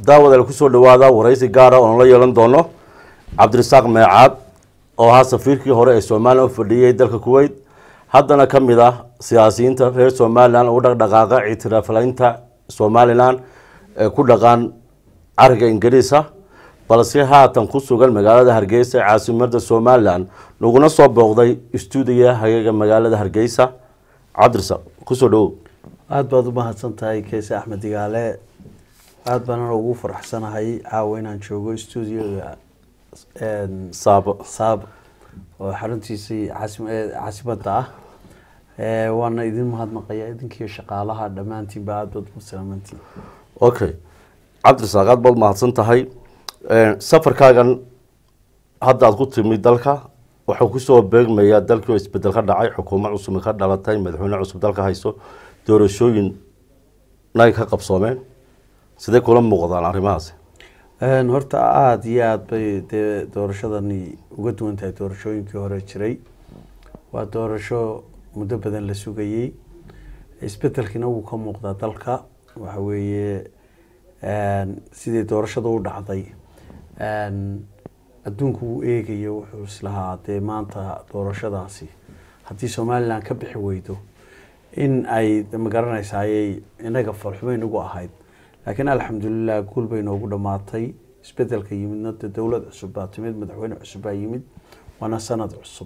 daawadaal kusoo dhawaada waraysi gaara oon la yeelan doono cabdirasaaq meecaad oo ahaa safiirkii hore ee somalilan u fadhiyey dalka kuwait haddana ka mid ah siyaasiyiinta reer somalilan u dhaqdhaqaaqa ictiraaflaynta somalilan ee ku dhaqaan cariga ingiriisa balse haatan ku sugan magaalada hargeysa ee caasimada somalilan laguna soo booqday stuudiga hageega magaalada hargeysa cabdirasaaq kusoo dhawow aada baad u mahadsan tahay keese axmed digaale aada baana ugu faraxsanahay caawa inaan joogo stuudioga saabo saab oo xaruntiisii caasim caasimada ah waana idin mahadnaqaya idinkiiyo shaqaalaha dhammaantiinba aada baad u salaamantiin okay cabdirasaaq aad baad mahadsan tahay safarkaagan hadda aad ku timid dalka waxuu kusoo beegmayaa dalkii oo isbedel ka dhacay xukuumad cusub ka dhalatay madaxweyne cusub dalka hayso doorashooyin nay ka qabsoomeen sidee kula muuqdaan arrimahaasi horta aada iyo aada bay dee doorashadani uga duwan tahay doorashooyinkii hore jiray waa doorasho muddo badan la sugayey isbedelkiina wuu ka muuqdaa dalka waxa weeye sidii doorashada u dhacday adduunku wuu eegayo wuxuu islahaa dee maanta doorashadaasi haddii somalilan ka bixi weydo in ay magaranaysa ayay inaga farxumo inagu ahayd laakiin alxamdulilah guul bay noogu dhamaatay isbedelka yimidna de dowlad cusub baa timid madaxweyne cusub baa yimid waana sanad cusub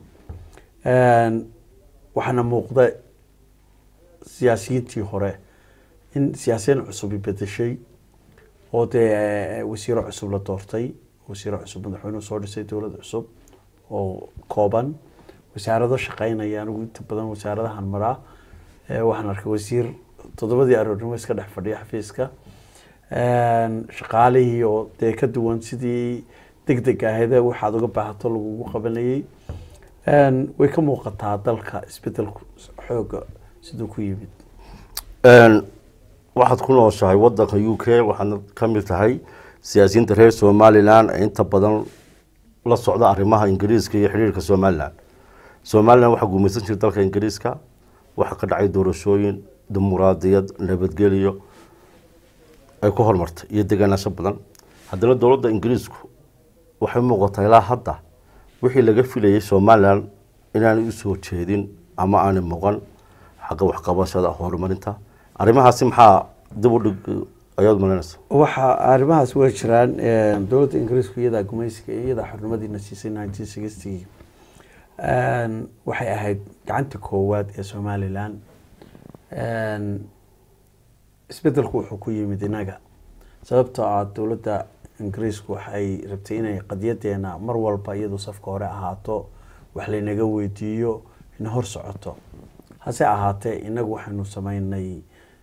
waxaana muuqda siyaasiyiintii hore in siyaasiyiin cusubi bedeshay oo dee wasiiro cusub la doortay wasiiro cusub madaxweynuhu soo dhisay dowlad cusub oo kooban wasaarado shaqeynaya anigu inta badan wasaaradahan maraa waxaan arkay wasiir toddobadii aroornimo iska dhex fadhiya xafiiska shaqaalihii oo dee ka duwan sidii deg deg ahaydee waxaad uga baahato lagugu qabanayay way ka muuqataa dalka isbedelku xooga siduu ku yimid waxaad ku nooshahay wadanka u k waxaadna ka mid tahay siyaasiyiinta reer somalilan ee inta badan la socda arrimaha ingiriiska iyo xidhiirka somalilan somalilan waxaa guumaysan jirta dalka ingiriiska waxaa ka dhacay doorashooyin dimuqraadiyad nabadgelyo ay ku horumartay iyo deganaansho badan haddana dowladda ingiriisku waxay muuqataa ilaa hadda wixii laga filayay somalilan inaanay usoo jeedin ama aanay muuqan xagga waxqabashada horumarinta arrimahaasi maxaa dib u dhig ayaad malaynaysa waxa arrimahaas way jiraan dowladda ingiriisku iyadaa gumaysiga iyadaa xornimadiina siisay nineteen sixty waxay ahayd gacanta koowaad ee somalilan isbedelku wuxuu ku yimid inaga sababtoo ah dowladda ingiriisku waxay rabtay inay qadiyadeena mar walba iyadu safka hore ahaato wax laynaga weydiiyo ina hor socoto hase ahaatee inagu waxaynu sameynay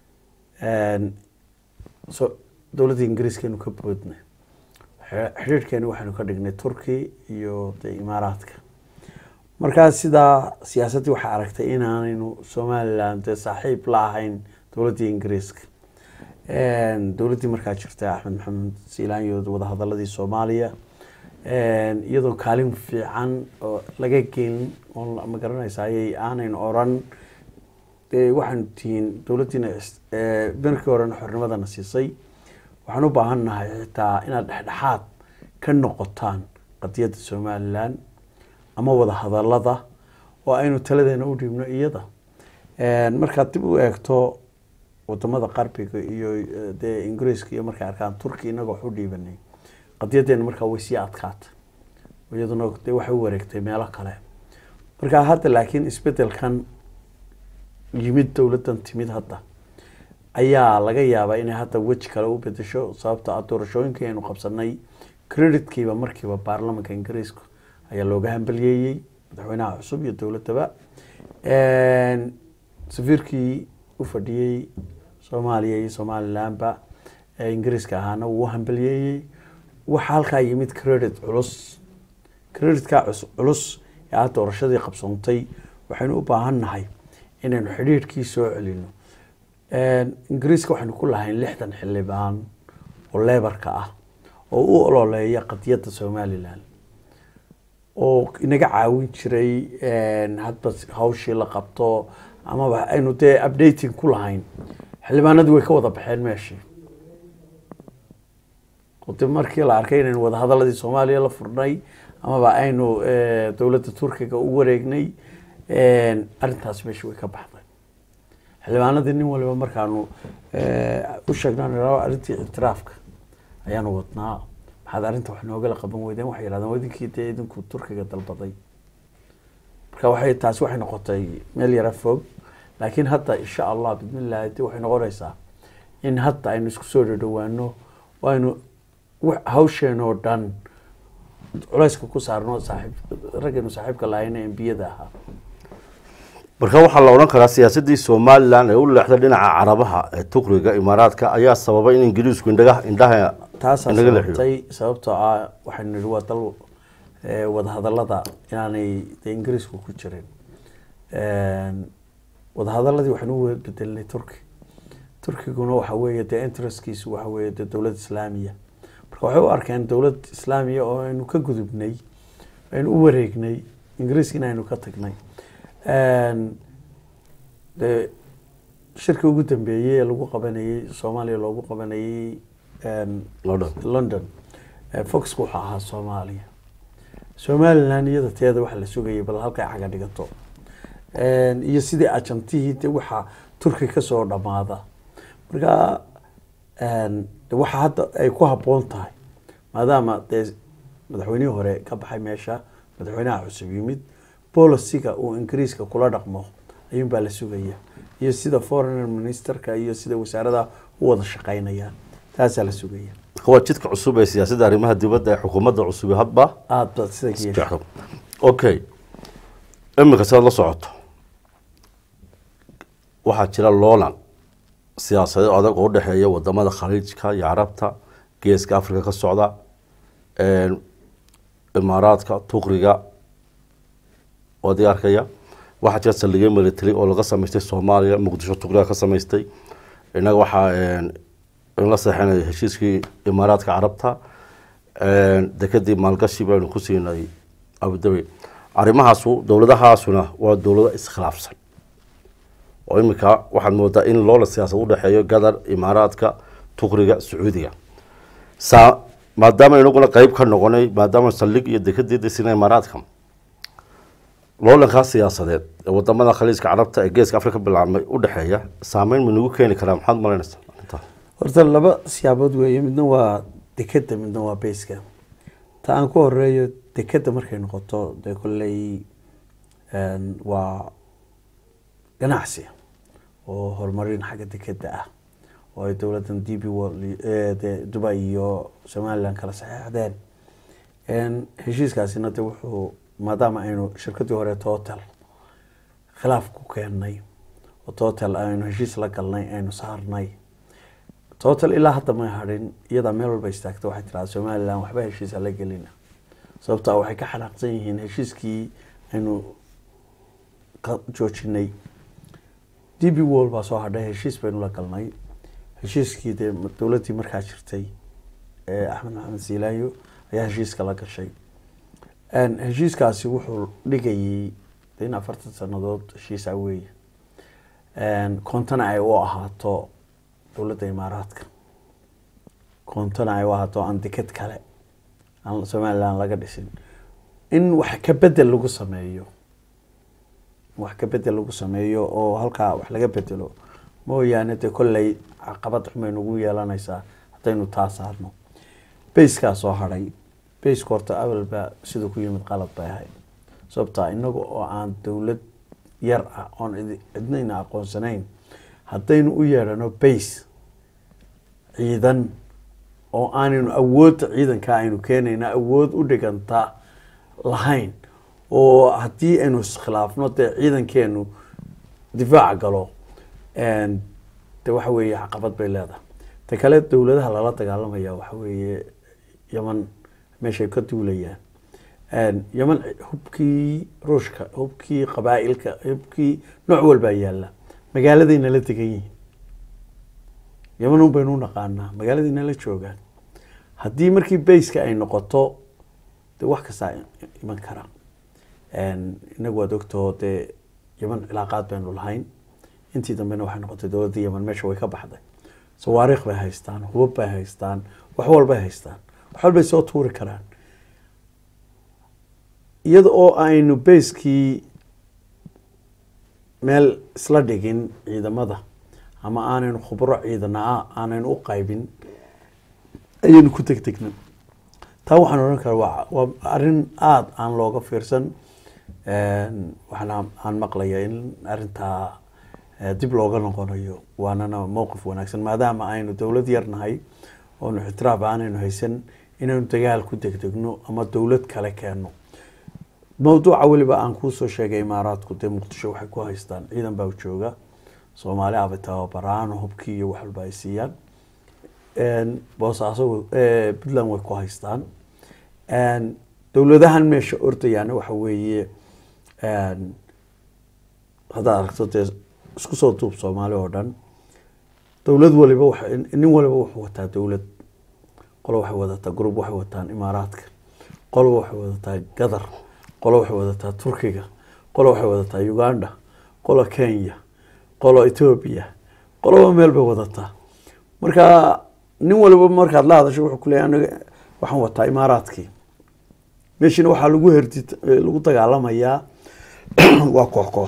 dowladda ingiriiskaynu ka boodnay xidhiirhkeeni waxaynu ka dhignay turki iyo de imaaraadka markaa sidaa siyaasaddii waxay aragtay inaanaynu somalilan dee saaxiib la ahayn dowladdii ingiriiska dowladdii markaa jirta axmed maxamed siilaanyo wadahadaladii soomaaliya iyadoo kaalin fiican oo laga gelin oo ma garanaysa ayay aanaynu oran dee waxaanu tihiin dowladdiina markii horena xornimadana siisay waxaan u baahan nahay xitaa inaad dhexdhexaad ka noqotaan qadiyadda somalilan ama wada hadalada oo aynu taladeena u dhiibno iyada markaad dib u eegto wadamada qarbiga iyo dee ingiriiska iyo markay arkaan turki inaga wax u dhiibanay qadiyadeena markaa way sii adkaatay iyaduna dee waxay u wareegtay meelo kale markaa hadda laakiin isbedelkan yimid dowladdan timid hadda ayaa laga yaabaa inay hadda weji kale u bedesho sababto ah doorashooyinkii aynu qabsanay creditkiiba markiiba baarlamanka ingiriiska ayaa looga hambaliyeeyey madaxweynaha cusub iyo dowladaba safiirkii u fadhiyey soomaaliya iyo somalilanba ee ingiriiska ahaana wuu hambaliyeeyey waxaa halkaa yimid credit culus creditka culus ee ah doorashadii qabsoontay waxaynu u baahan nahay inaynu xidhiirhkii soo celino ingiriiska waxaynu ku lahayn lixdan xildhibaan oo leebarka ah oo u ololeeya qadiyadda somalilan oo inaga caawin jiray hadba hawshii la qabto amaba aynu dee updating ku lahayn xildhibaanadii way ka wada baxeen meeshii de markii la arkay inaynu wadahadaladii soomaaliya la furnay amaba aynu dowladda turkiga u wareegnay arrintaasi meesha way ka baxday xildhibaanadii nin waliba markaanu u sheegno arrintii ictiraafka ayaanu wadnaa maxaad arrinta wax noogala qaban weydeen waxay yidhahdeen wadinkii dee idinku turkiga dalbaday marka waxay taasi waxay noqotay meel yara fog laakiin hadda insha allah bismillahi de waxay noqonaysaa in hadda aynu isku soo dhadhawaano aynu hawsheen oo dhan culayska ku saarno saaxiib raggaynu saaxiibka lahayna embiyada ahaa marka waxaa la odhan karaa siyaasadii somalilan ee u leexday dhinaca carabaha ee tukriga imaaraadka ayaa sababay in ingiriisku indhaga indhaha taasaa inaga leexiyo sababtay sababtoo ah waxaynu nihi waa dal wadahadalada inaanay de ingiriisku ku jirin wadahadaladii waxaynu u bedelnay turki turkiguna waxa weeye dee interestkiisu waxa weeye dee dowlad islaamiya marka waxay u arkeen dowlad islaamiya oo aynu ka gudubnay aynu u wareegnay ingiriiskina aynu ka tagnay de shirkii ugu dambeeyey ee lagu qabanayey soomaaliya loogu qabanayey London. london foxka wuxuu ahaa soomaaliya somalilan iyada teeda waxa la sugayay bal halkay caga dhigato iyo sidii ajantihii de waxa turki kasoo dhamaada marka de waxa hadda ay ku haboon tahay maadaama dee madaxweynihii hore ka baxay meesha madaxweynaha cusub yimid boliciga uu ingiriiska kula dhaqmo ayuunbaa la sugaya iyo sida foreign ministerka iyo sida wasaarada u wada shaqeynayaan taasaa la sugaya waa jidka cusub ee siyaasadda arrimaha dibadda ee xukuumadda cusub hadba aada baad sida ka yeesha jeexdo okay iminka sidaad la socoto waxaa jira loolan siyaasadeed adag oo udhexeeya wadamada khaliijka iyo carabta geeska africa ka socda imaaraadka tukriga oo diyaarkaya waxaa jira saldhigyo military oo laga samaystay soomaaliya muqdisho tukriga ka samaystay innaga waxaa in la seexinay heshiiskii imaaraadka carabta dekadii maalgashi baynu ku siinay abudabi arrimahaasu dowladahaasuna waa dowlado iskhilaafsan oo iminka waxaad moodaa in loola siyaasad udhexeeyo gadar imaaraadka tukriga sacuudiga saa maadaama inaguna qeyb ka noqonay maadaama saldhig iyo dekadii disina imaaraadka loolankaa siyaasadeed ee wadamada khaliijka carabta ee geeska afrika bilaabmay udhexeeya saameyn ma nagu keeni karaa maxaad malaynaysaa arrintaa horta laba siyaabood weeye midna waa dekeda midna waa bayska ta aan ku horeeyo dekeda markay noqoto dee kolley waa ganacsi oo horumarin xagga dekeda ah oo ay dowladan d b de dubai iyo somaliland kala saxeexdeen heshiiskaasina de wuxuu maadaama aynu shirkadii hore total khilaaf ku keennay oo total aynu heshiis la galnay aynu saarnay total ilaa hadda may hadhin iyadaa meel walba istaagta waxay tirahda somaliland waxba heshiisa la gelina sababtaa waxay ka xanaaqsan yihiin heshiiskii aynu ka joojinay d b wall baa soo hadhay heshiis baynu la galnay heshiiskii dee dowladdii markaa jirtay ee axmed maxamed siilaayo ayaa heshiiska la gashay heshiiskaasi wuxuu dhigayay in afartan sanadood heshiisa weeye koontana ay u ahaato dowladda imaaraadka koontana ay u ahaato aan deked kale aan somaliland laga dhisin in wax ka bedel lagu sameeyo wax ka bedel lagu sameeyo oo halkaa wax laga bedelo mooyaane dee kolley caqabad xumay nagu yeelanaysaa haddaynu taa saarno bayskaa soo hadhay bayska horta awalba siduu ku yimid qalad bay ahayd sababtaa inaga oo aan dowlad yar ah oon cidnayna aqoonsanayn haddaynu u yeedhano bays ciidan oo aanaynu awoodda ciidanka aynu keenayna awood u dhiganta lahayn oo haddii aynu iskhilaafno dee ciidankeenu difaaca galo de waxa weeye caqabad bay leedahay ta kale dowladaha lala dagaalamaya waxa weeye yaman meeshay ka duulayaan yaman hubkii ruushka hubkii qabaa-ilka hubkii nooc walbaa yaalla magaaladayna la degan yihiin yaman un baynu u naqaanaa magaaladayna la joogaan haddii markii bayska ay noqoto de wax kastaa iman kara inagu waad ogtoo dee yaman cilaaqaad baynu lahayn intii dambena waxay noqotay dowladda yaman meesha way ka baxday sawaariikh bay haystaan hubab bay haystaan wax walbay haystaan wax walbay soo tuuri karaan iyada oo aynu bayskii meel isla dhigin ciidamada ama aanaynu khubro ciidana aanaynu u qaybin ayaynu ku tegtegna taa waxaan odhan karaa waa waa arrin aada aan looga fiirsan waxaana aan maqlaya in arrintaa eh, dib looga noqonayo waanana mowqif wanaagsan maadaama aynu dowlad yar nahay oonu ixtiraaf aanaynu haysan inaynu dagaal ku degdegno ama dowlad kale keenno mawduuca weliba aan kuusoo sheegay imaaraadku dee muqdisho waxay ku haystaan ciidan baa jooga soomaali abay tababaraan hubkii iyo wax walba ay siiyaan boosaaso eh, puntland way ku haystaan dowladahan meesha ordayaana waxa weeye haddaad aragto dee isku soo duub soomaali oo dhan dowlad waliba wa nin waliba wuxuu wataa dowlad qolo waxay wadataa group waxay wataan imaaraadka qolo waxay wadataa gadar qolo waxay wadataa turkiga qolo waxay wadataa uganda qolo kenya qolo ethoobia qoloba meel bay wadataa marka nin waliba markaad la hadasho wuxuu kuleeya aniga waxaan wataa imaaraadkii meeshina waxaa lagu herdi lagu dagaalamayaa waa koox koox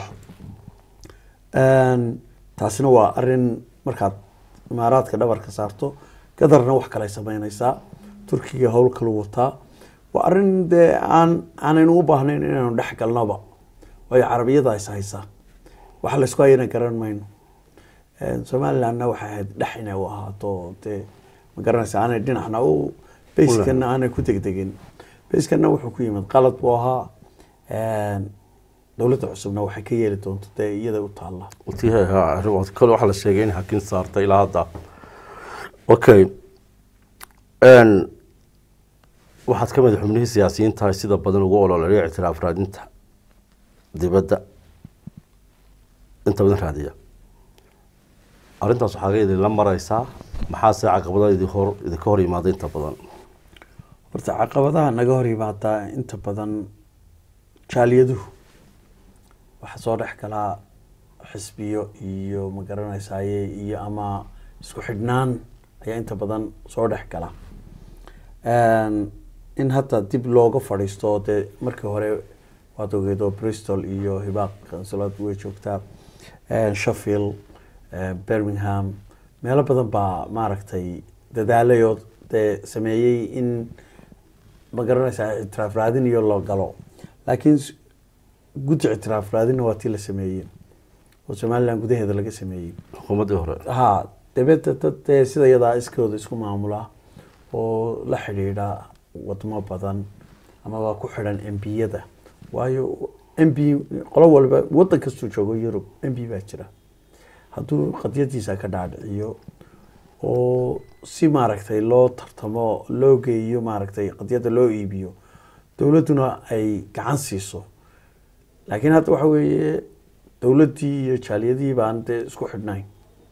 taasina waa arin markaad imaaraadka dhabarka saarto gadarna wax kale sameyneysaa turkiga howl kalu wataa waa arin dee aan aanaynu u baahnayn inaynu dhex galnoba waayo carabiyada is haysaa wax laysku hayana garan mayno somalilandna waxay ahayd dhex inay u ahaato dee ma garanaysa aanay dhinacna u bayskana aanay ku degdegin bayskana wuxuu ku yimid qalad buu ahaa dowladda cusubna waxay ka yeeli doonto dee iyada u taalla kale waxaa la sheegay in hakin saarta ilaa hadda okay waxaad ka mid xubnihii siyaasiyiintahay sida badan ugu ololaya ictiraaf raadinta dibadda inta badan raadiya arrintaas waxaaga idinla mareysaa maxaase caqabadaha idin hor idinka hor yimaada inta badan horta caqabadaha naga hor yimaadaa inta badan jaaliyaduhu waxaa soo dhex galaa xisbiyo iyo ma garanaysaye iyo ama isku xidhnaan ayaa inta badan soo dhex gala in hadda dib looga fadhiisto dee markii hore waad ogeed oo bristol iyo hibaaq kansulad way joogtaa sheffield birmingham meelo badan baa maaragtay dadaalayoo dee sameeyey in ma garanaysaa ictiraaf raadin iyo loo galo laakiin guddi ictiraaf raadinna waa tii la sameeyey oo somaliland gudaheeda laga sameeyey xukuumaddii hore ha dabeedda dad dee sida iyadaa iskooda isku maamula oo la xidhiidha wadamo badan amaba ku xidhan m b-yada waayo m b qolo walba waddan kastuu joogo yurub m b baa jira hadduu qadiyadiisa ka dhaadhiciyo oo si maaragtay loo tartamo loo geeyo maaragtay qadiyadda loo iibiyo dowladduna ay gacan siiso laakiin hadda waxa weeye dowladdii iyo jaaliyadihii baan dee isku xidhnayn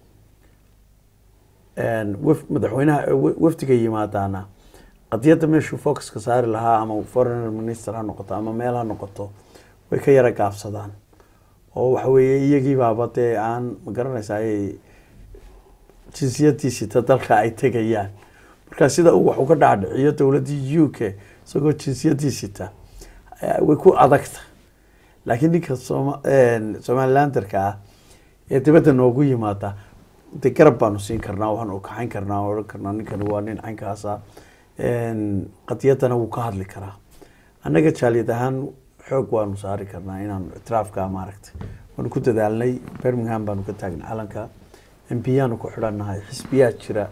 wf madaxweynaha wafdiga yimaadaana qadiyadda meeshuu focuska saari lahaa ama foreign minister ha noqoto ama meel ha noqoto way ka yara gaabsadaan oo waxa weeye iyagii baaba dee aan ma garanaysaay jinsiyadii sita dalka ay tegayaan marka sida uu wax uga dhacdhiciyo dowladdii u k isagoo jinsiyadii sita way ku adagta laakiin ninka soma somalilanderka ah ee dibadda noogu yimaada de garab baanu siin karnaa waxaan kaxayn karnaa odhan karnaa ninkani waa nin caynkaasa qadiyadana wuu ka hadli karaa annaga jaaliyad ahaan xoog waanu saari karnaa inaan ictiraafka maaragtay waanu ku dadaalnay birmingham baanu ka taagnay calanka m b yaanu ku xidhannahay xisbiyaa jira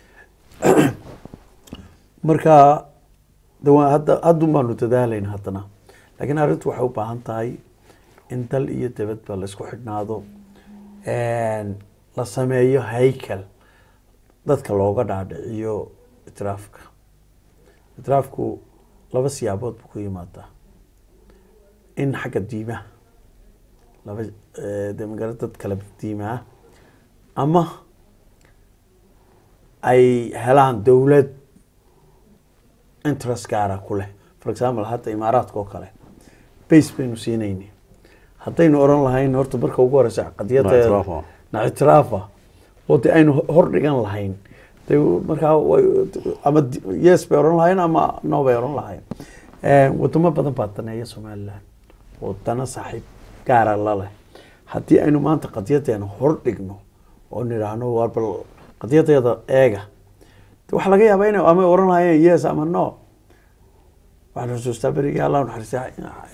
marka dawa hadda haddun baanu dadaalayna haddana laakiin arrintu waxay u baahan tahay in dal iyo dabadba la isku xidhnaado la sameeyo haykel dadka looga dhaadhiciyo itiraafka itiraafku laba siyaabood buu ku yimaadaa in xagga diimaha laba de magala dad kala diimaa ama ay helaan dowlad interest gaara ku leh for example hadda imaaraadka oo kale base baynu siinayni haddaynu oran lahayn horta marka ugu horeysa qadiyada na ictiraafa oo de aynu hor dhigan lahayn de markaa way- ama di- yes bay oran lahayn ama no bay oran lahayn wadamo badan baa daneeya somaliland oo dana saaxiib gaara la leh haddii aynu maanta qadiyadeena hor dhigno oo nidhaahno war bal qadiyadeeda eega de waxaa laga yaabaa inay ama oran lahayeen yes ama no waxaan xusuustaa berigii allah naxariista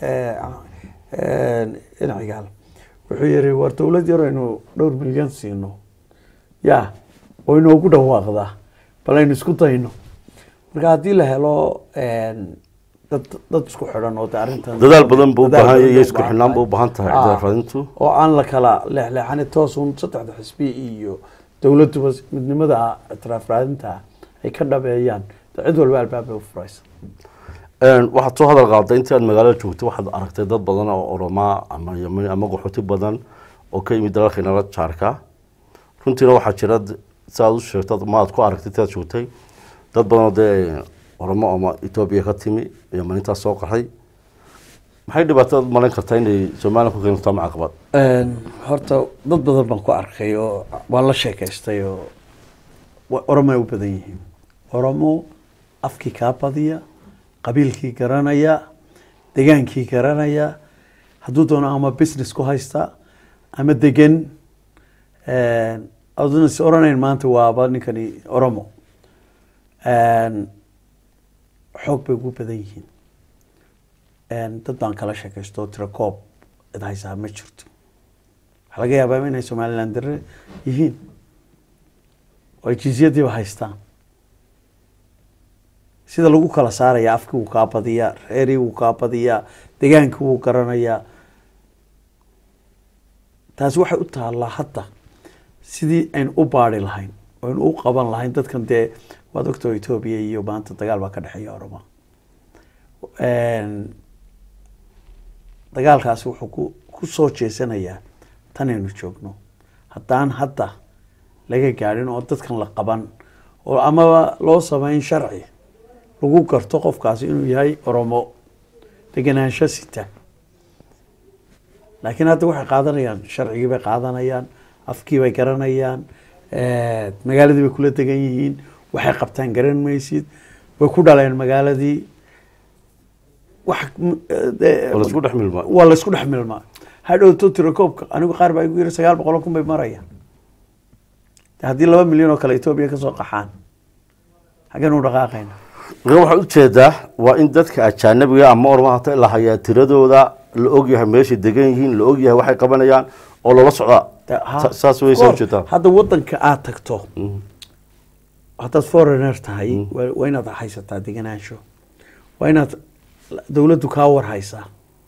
inacigaal wuxuu yiri war dowlad yar aynu dhowr milyan siino ya oo inoogu dhawaaqdaa bal aynu isku dayno marka haddii la helo dad dad isku xidhan oo de arrintan dadaal badan buu u dadaal baahan yahay badan iyo bay isku xidhnaan buu u baahan tahay Ah, raadintu oo aan la kala leexleexanin toos un saddexda xisbi iyo dowladduba midnimada itiraaf raadinta ay ka dhabeeyaan de cid walba albaab bay u furaysa Een, waxaad soo hadal qaaday intii aad magaalada joogtay waxaad aragtay dad badan oo oromaa ama yamani ama qaxooti badan oo ka yimid dalalka nala jaarka runtiina waxaa jira d- si aad u sheegtad ma aad ku aragtay intii aad joogtay dad badan oo dee oromo ama etoobiya ka timi yamanintaas soo qaxay maxay dhibaatad malayn kartaa inay somalilan ku keento ama caqabad horta dad badan baan ku arkay oo waan la sheekaystay oo wa- oromo ay u badan yihiin oromo afkii kaa badiya qabiilkii garanaya degaankii garanaya hadduu doono ama business ku haysta ama degan aduna is oranayn maanta waaba ninkani oromo xoog bay ugu badan yihiin dad baan kala sheekaysto tira koob cid haysaa ma jirto waxaa laga yaabaa inay somaliland dare yihiin oo ay jinsiyadiiba haystaan sida lagu kala saaraya afkii wuu kaa badiyaa reerii wuu kaa badiyaa degaankii wuu garanayaa taasi waxay u taallaa hadda sidii aynu u baari lahayn oo aynu u qaban lahayn dadkan dee waad ogtao etoobiya iyo maanta dagaal baa ka dhexeeya oroma dagaalkaasi wuxuu ku ku soo jeesanayaa tanaynu joogno haddaan hadda laga gaadhin oo dadkan la qaban oo amaba loo sameyn sharci lagu garto qofkaasi inuu yahay oromo degenaansho sita laakiin hadda waxay qaadanayaan sharcigii bay qaadanayaan afkii bay garanayaan magaaladii bay kula degan yihiin waxay qabtaan garan maysid way ku dhaleen magaaladii wax oo laisku dhex milmaa waa laysku dhex milmaa hadhowto tirakoobka anigu qaar baa igu yiri sagaal boqol oo kun bay marayaan de haddii laba milyan oo kale etoobiya kasoo qaxaan xaggeen u dhaqaaqayna marka waxaad ujeedaa waa in dadka ajaanabiga ama ormaha hata la hayaa tiradooda la ogyahay meeshay degan yihiin la ogyahay waxay qabanayaan oo loola socdaa De- ha- Sa- saas way soo Goor, ujeedaa hadda wadanka aad tagto Mhm. haddaad foreigner tahay waa waa inaad haysataa degenaansho waa inaad dowladdu kaa war haysaa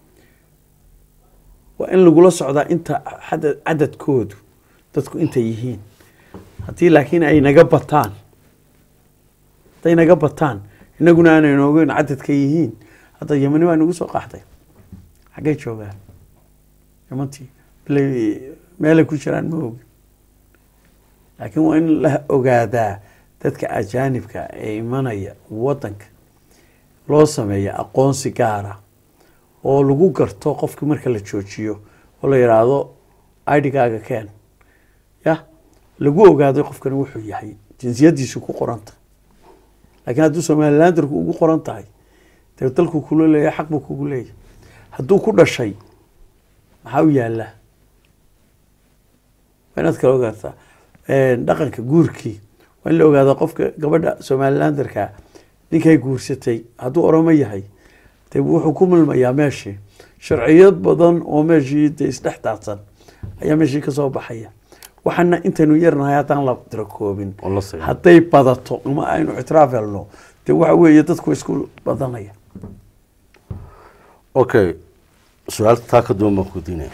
waa in lagula socdaa inta xadad cadadkoodu dadku intay yihiin haddii laakiin ay naga bataan hadday naga bataan inaguna aanaynu ogeyn cadadka yihiin hadda yamani waa nagu soo qaxday xaggay joogaan yamantii bilay meelay ku jiraan ma ogi laakiin waa in la ogaadaa dadka ajaanibka ee imanaya wadanka loo sameeya aqoonsi gaara oo lagu garto qofkii marka la joojiyo oo la yidhaahdo idhigaaga keen ya lagu ogaado qofkani wuxuu yahay jinsiyadiisu ku qoranta laakiin hadduu somalilandarku ugu qoran tahay dee dalku kula leeyahay xaq buu kugu leeyahay hadduu ku dhashay maxaa u yaallaa waa inaad kala ogaataa dhaqanka guurkii waa in la ogaada qofka gabadha somalilandarka ninkay guursatay hadduu oromo yahay de wuxuu ku milmayaa meeshii sharciyad badan oo meeshii de isdhex daadsan ayaa meeshii kasoo baxaya waxaana intaynu yarnahay haddaan la tirakoobin oo la sameeyo. hadday badato ama aynu ictiraaf helno de waxa weeye dadku way isku badanaya okay su-aal taa ka duwan baan ku diinaya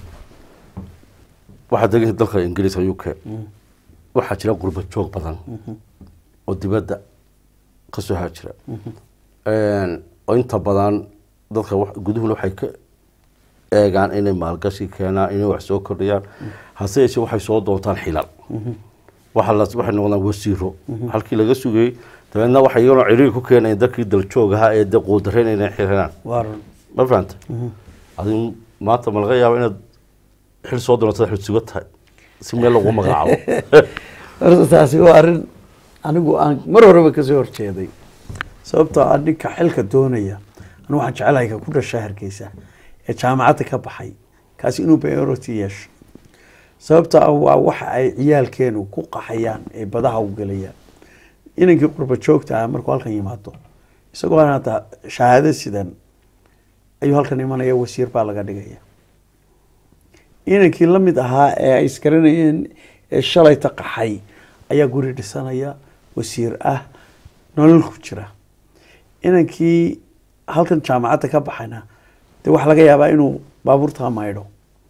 waxaad degan dalka ingiriiska u k waxaa jira gurba joog badan oo dibadda kasoo haajira oo inta badan dadka wax- guduhuna waxay ka eegaan inay maalgashi keenaan inay wax soo kordhiyaan hase yeeshee waxay soo doontaan xilal waxa la waxay noqdaan wasiiro halkii laga sugayey dabeedna waxay iyaguna ciriiri ku keenayeen dadkii daljooga ahaa ee de quudareen inay xiraan waa run ma fahanta adigu maanta ma laga yaaba inaad xil soo doontada xil suga tahay si meel lagu magacaabo horta taasi waa arrin anigu aan mar horeba kasoo horjeeday sababtoo ah ninka xilka doonaya anu waxaan jecelahay ka ku dhasha hargeysa ee jaamacadda ka baxay kaasi inuu priority yeesho sababtoo ah waa waxa ay ciyaalkeenu ku qaxayaan ee badaha u gelayaan inankii qurba joogta ah markuu halkan yimaado isagoo aan hadda shahaado sidan ayuu halkan imanaya wasiir baa laga dhigaya inankii la mid ahaa ee ay iskaranayeen ee shalayta qaxay ayaa guri dhisanaya wasiir ah nolol ku jira inankii halkan jaamacadda ka baxayna dee waxaa laga yaabaa inuu baabuurtaa maydho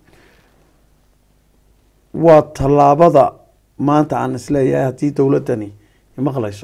waa tallaabada maanta aan isleeyahay haddii dowladdani maqlayso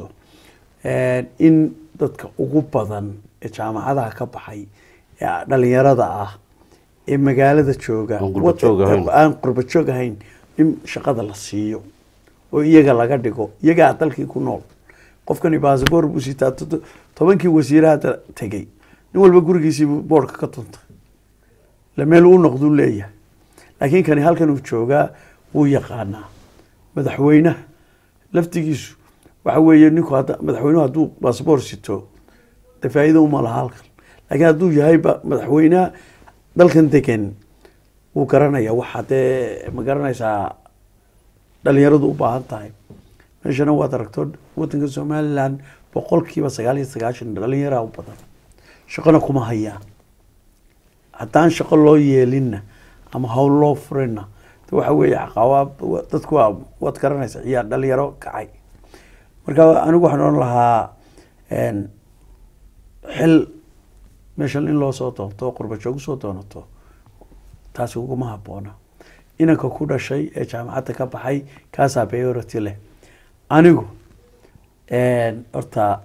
in dadka ugu badan ee jaamacadaha ka baxay ee dhalinyarada ah ee magaalada jooga Aan qurba joog ahayn. aan qurba joog ahayn in shaqada la siiyo oo iyaga laga dhigo iyagaa dalkii ku nool qofkani baasabor buu sitaa todo- tobankii wasiiraha da- tegey nin walba gurigiisiibuu boorka ka tuntay la meel uu noqduu leeyahay laakiin kani halkan uu joogaa wuu yaqaanaa madaxweynaha laftigiisu waxa weeye ninku hadda madaxweynuhu hadduu baasabor sito dee faa'iido uma laha halkan laakiin hadduu yahay ba- madaxweynaha dalkan degan wuu garanaya waxa dee ma garanaysaa dhalinyaradu u baahan tahay meeshana waad aragto wadanka somaliland boqolkiiba sagaal iyo sagaashan dhalinyaraa u badan shaqona kuma hayaan haddaan shaqo loo yeelinna ama hawl loo furinna de waxa weeye caqabaab dadku waa waad garanaysa ciyaar dhalinyaro kacay marka anigu waxaan odhan lahaa een, xil meeshan in loo soo doonto qurba joog usoo doonato taasi uguma habboona inanka ku dhashay ee jaamacadda ka baxay kaasaa priority leh anigu een, horta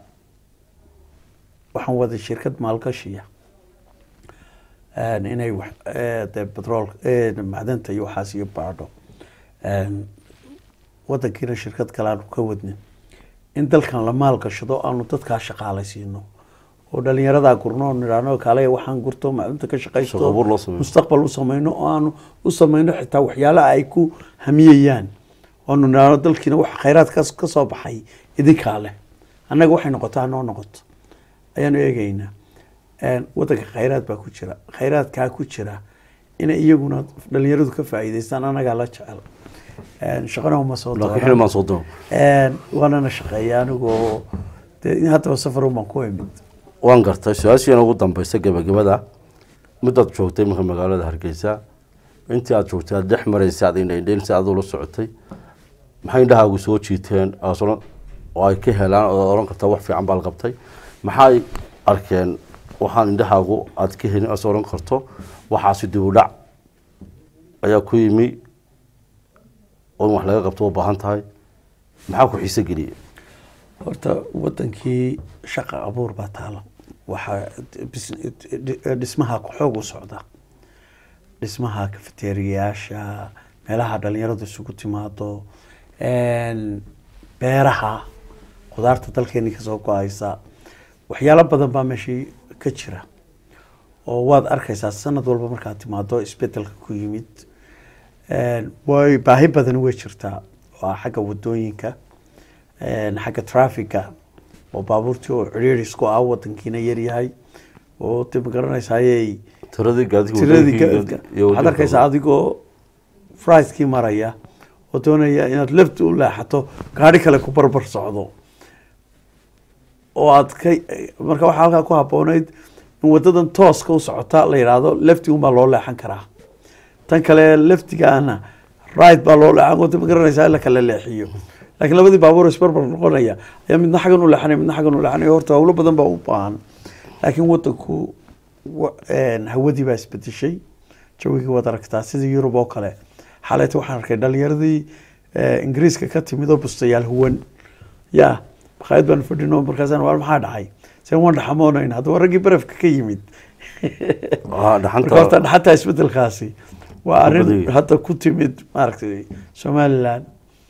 waxaan waday shirkad maalgashiya een, inay wax ee, dee petrol ee, macdanta iyo waxaas iyo baadho een, wadankiina shirkad kale aanu ka wadnin in dalkan la maalgashado aanu dadkaa shaqaalaysiino oo dhalinyaradaa gurno oo nidhaahno kaale waxaan gurto macdunta ka shaqaysto Shaqo abuur loo sameeyo. mustaqbal u samayno oo aanu u samayno xitaa waxyaalaha ay ku hamiyayaan oonu nidhaahno dalkiina wax khayraadkaas ka soo baxay idinkaa leh annaga waxay noqoto hanoo noqoto ayaanu eegaynaa Een, wadanka khayraad baa ku jira khayraadkaa ku jira inay iyaguna dhalinyaradu ka faa'iidaystaan annagaa la jecel Een, shaqana uma soo laakiin doonan. xilmaan soo doono Een, waanana shaqeeya anigoo dee in haddaba safar umaan ku imid waan gartay su-aashiina ugu dambeysa gebagabada midaad joogtay marka magaalada hargeysa intii aad joogtay aad dhex maraysay aad indhaindhayn si aad ula socotay maxay indhahaagu soo jiiteen aas odhan- oo ay ka helaan oo oran kartaa wax fiican baa la qabtay maxay arkeen waxaan indhahaagu aad ka helin aas oran karto waxaasi dib u dhac ayaa ku yimi oo in wax laga qabto u baahan tahay maxaa ku xiise geliyey horta wadankii shaqa abuur baa taalo waxaa bis- dhismaha xoog u socda dhismaha kafeteriyayaasha meelaha dhalinyaradu isugu timaado een, beeraha khudaarta dalkeeni kasoo go-aysa waxyaalo badan baa meeshii ka jira oo waad arkaysaa sanad walba markaad timaado isbedelka ku yimid Een, way baahi badan way jirtaa waa xagga wadooyinka een, xagga trafiga oo baabuurtii oo ciriiri isku ah wadankiina yaryahay oo de magaranaysaayey tiradii gaadiga tiradii wadooyinkii ka- iyo waxaad wadooyinka arkaysaa adigoo fricekii maraya oo doonaya inaad lefti u leexato gaari kale ku barbar socdo oo aad ka marka waxaa halkaa ku habboonayd in wadadan tooska u socota la yidhaahdo lefti unbaa loo leexan karaa tan kale leftigaana right baa loo leexan wada ma garanaysaa in la kala leexiyo laakiin labadii baabuur isbarbar noqonaya ayaa midna xaggan u leexanaya midna xaggan u leexanaya horta howlo badan baa u baahan laakiin wadanku wa- een, hawadii baa isbedeshay jawigii waad aragtaa sida yurub oo kale xaleeta waxaan arkay dhalinyaradii eh, ingiriiska ka timid oo bustayaal huwan ya makhaayad baan fadhino markaasaan waar maxaa dhacay sen waan dhaxamoonayn haddaba raggii barafka ka yimid Ah, marka horta dhaxanta dhaxataa isbedelkaasi waa arrin badayay. hadda ku timid maaragtay somaliland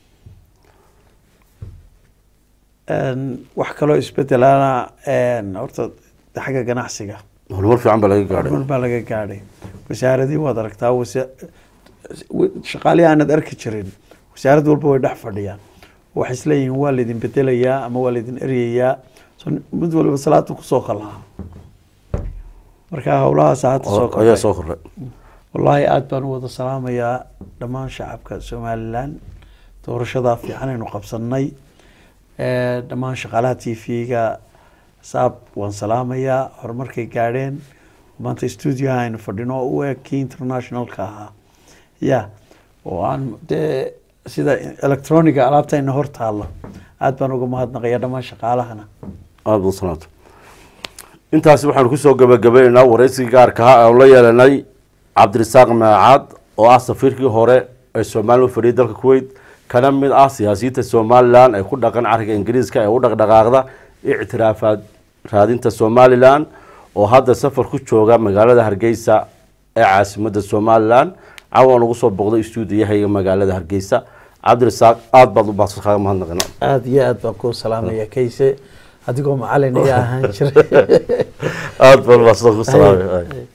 Een, wax kaloo isbedelana een, horta de xagga ganacsiga horumar fiican baa laga gaadhay horumar baa laga gaadhay wasaaradii waad aragtaa wasa- wa- shaqaalihii aanad arki jirin wasaarad walba way dhex fadhiyaan waxay isleeyihiin waa laydin bedelayaa ama waa laydin eryayaa so mid waliba salaada kusoo kalaha marka howlahaas hadda soo ayaa kordhay soo kordhay wallaahi aada baan u wada salaamayaa dhammaan shacabka somalilan doorashadaa fiican aynu qabsanay Eh, dhammaan shaqaalaha t v-ga saab waan salaamayaa horumarkay gaadheen maanta studioha aynu fadhino oo u eg kii internationalka ahaa ya oo aan dee sida electroniga alaabtayna hor taalla aada baan uga mahadnaqaya dhammaan shaqaalahana aada u sanaato intaasi waxaanu kusoo gabagabaynaynaa waraysigii gaarka ah aanu la yeelanay cabdirasaaq maacaad oo ah safiirkii hore ee somalilan u fadhiyay dalka kuwait kana mid ah siyaasiyiinta somalilan ee ku dhaqan cariga ingiriiska ee u dhaqdhaqaaqda ictiraafaad raadinta somalilan oo hadda safar ku jooga magaalada hargeysa ee caasimada somalilan cawaan ugu soo boqday stuudiyahayga magaalada hargeysa cabdirasaaq aada baad u baaqsan kaaga mahadnaqina aada iyo aada baan kuu salaamaya kayse adigoo macalin ayaa ahaan jiray aada baad u baaqsan ku salaamay